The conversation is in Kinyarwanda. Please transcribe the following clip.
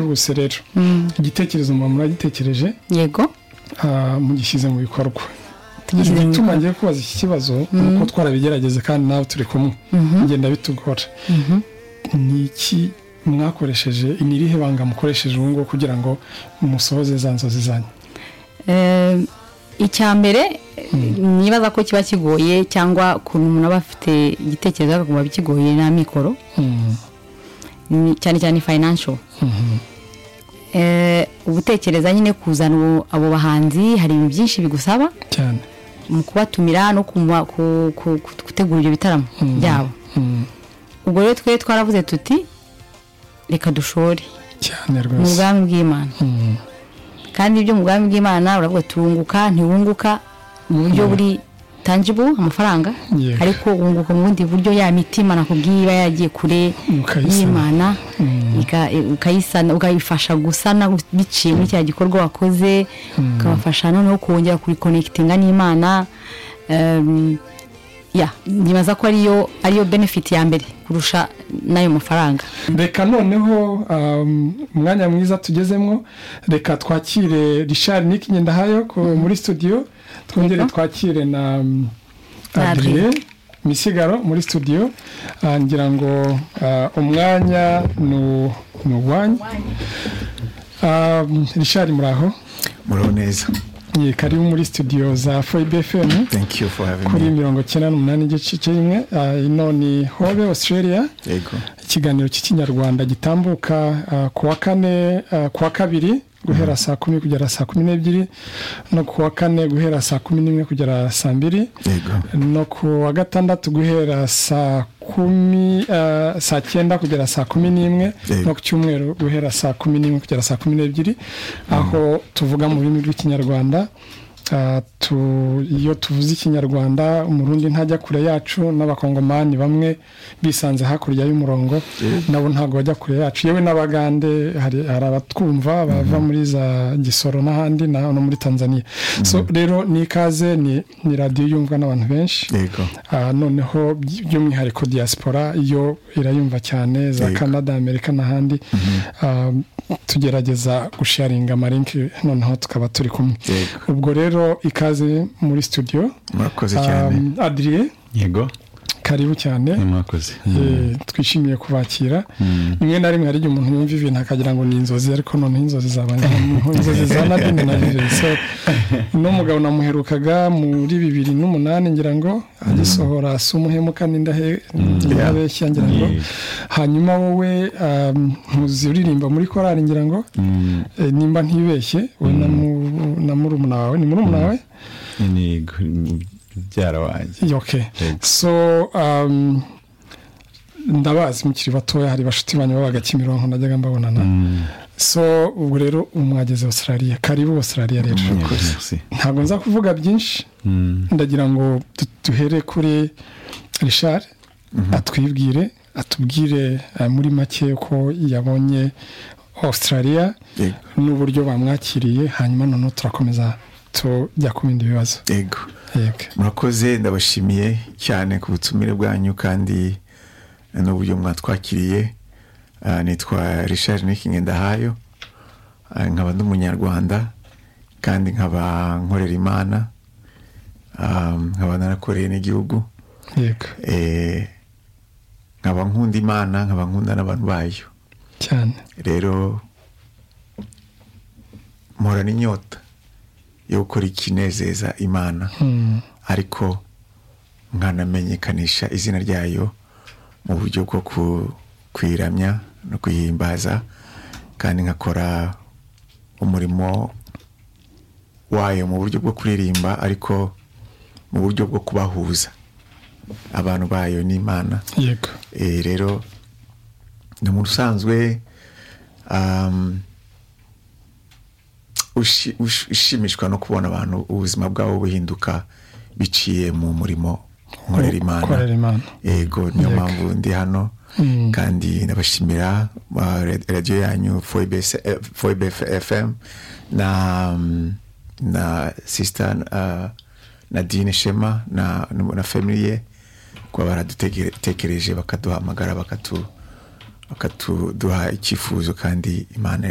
bwihuse rero igitekerezo umuntu uragitekereje yego mugishyize mu bikorwa tugishyize mu igituma ngiye kubaza iki kibazo ni uko twarabigerageze kandi nawe turi kumwe bigenda bitugora ni iki mwakoresheje ni irihe banga mukoresheje ubu ngubu kugira ngo musohoze za nzozi zanyu icya mbere nibaza ko kiba kigoye cyangwa ukuntu umuntu aba afite igitekerezo akaguma kigoye na mikoro ni cyane cyane financial ubutekereza nyine kuzana abo bahanzi hari ibintu byinshi bigusaba cyane mu kubatumira no gutegura ibyo bitaramo byabo ubwo rero twe twaravuze tuti reka dushore cyane mu rwose bwami bw'imana kandi ibyo mu bwami bw'imana uravuga turunguka ntiwunguka mu buryo buri tangible amafaranga Yego. ariko wunguka mu bundi buryo ya mitima nakubwiye iba yagiye kure Ukayisana. y'imana ika- ukayisana ukayifasha gusana biciye muri cya gikorwa wakoze ukabafasha noneho kongera kurikonekitinga n'imana Em, ya ntibaza ko ariyo ariyo benefit ya mbere kurusha n'ayo mafaranga reka noneho um, umwanya mwiza tugezemo reka twakire richard nick ngendahayo ko muri studio twongere Yego. twakire na um, Na Adrien. adrien misigaro muri studio Ah, ngira ngo ah, umwanya nu- ni uwanyu Um, richard muraho muraho neza Ye, karibu muri studio za foibe fm thank you for having kuri me mirongo cyenda n'umunani igice kimwe Ah, ino ni hobe australia yego ikiganiro cy'ikinyarwanda gitambuka ah, ku wa kane ah, ku wa kabiri guhera saa kumi kugera saa kumi n'ebyiri no ku wa kane guhera saa kumi n'imwe kugera saa mbiri yego no ku wa gatandatu guhera saa kumi ah, saa cyenda kugera saa kumi n'imwe Yego. no ku cyumweru guhera saa kumi n'imwe kugera saa kumi n'ebyiri aho tuvuga mu rurimi rw'ikinyarwanda Ah, tu- iyo tuvuze ikinyarwanda umurundi ntajya kure yacu n'abakongomani bamwe bisanze hakurya y'umurongo nabo ntabwo bajya kure yacu yewe n'abagande hari hari abatwumva bava muri za gisoro n'ahandi na no muri tanzania so rero ni ikaze ni ni radiyo yumvwa n'abantu benshi yego Ah, noneho by- by'umwihariko diaspora yo irayumva cyane za Yego. canada amerika n'ahandi Ah, tugerageza gusharinga amarinki noneho tukaba turi kumwe Yego. ubwo rero ikaze muri studio murakoze cyane Ah, adrien yego karibu cyane ni mwakoze Eh, twishimiye kubakira rimwe na rimwe hari igihe umuntu yumva ibintu akagira ngo ni inzozi ariko noneho inzozi zaba ni inzozi za nadine na rire so uno mugabo namuherukaga muri bibiri n'umunani ngira ngo agisohora si umuhemuka n'indahe n'abeshya ngira ngo Yeah. hanyuma wowe um, ntuzi uririmba muri korari ngira ngo Mm, eh, nimba ntibeshye we na mu- na murumuna wawe ni murumuna wawe ni gu- mubyara wanjye okay Yego. so um, ndabazi mukiri batoya hari bashuti banyu babaga kimironko najyaga mbabonana so ubwo rero ubu mwageze australia karibu australia rero Yego, merci. ntabwo nza kuvuga byinshi Mm, ndagira ngo du- duhere kuri richard atwibwire atubwire eh, muri make ko yabonye australia yego n'uburyo bamwakiriye hanyuma noneho turakomeza tujya ku bindi bibazo yego yego murakoze ndabashimiye cyane ku butumire bwanyu kandi n'uburyo mwatwakiriye Ah, nitwa richard nikingendahayo nkaba ndi umunyarwanda kandi nkaba nkorera imana Ah, nkaba narakoreye n'igihugu yego Eh, nkaba nkunda imana nkaba nkunda n'abantu bayo cyane rero mporana inyota yo gukora ikinezeza imana Mm. ariko nkanamenyekanisha izina ryayo mu buryo bwo ku- kuyiramya no kuyihimbaza kandi nkakora umurimo wayo mu buryo bwo kuririmba ariko mu buryo bwo kubahuza abantu bayo n'imana yego Eh, rero ni umuntu usanzwe um, ushi- ush- ushimishwa no kubona abantu ubuzima bwabo buhinduka biciye mu murimo nkorera Korera imana imana yego niyo Yego. mpamvu ndi hano Mm. kandi ndabashimira ah, ra- radiyo yanyu foib fm na mm, na sisita nadine shema na na family ye kuba baradutekereje bakaduhamagara bakatu bakatuduha icyifuzo kandi imana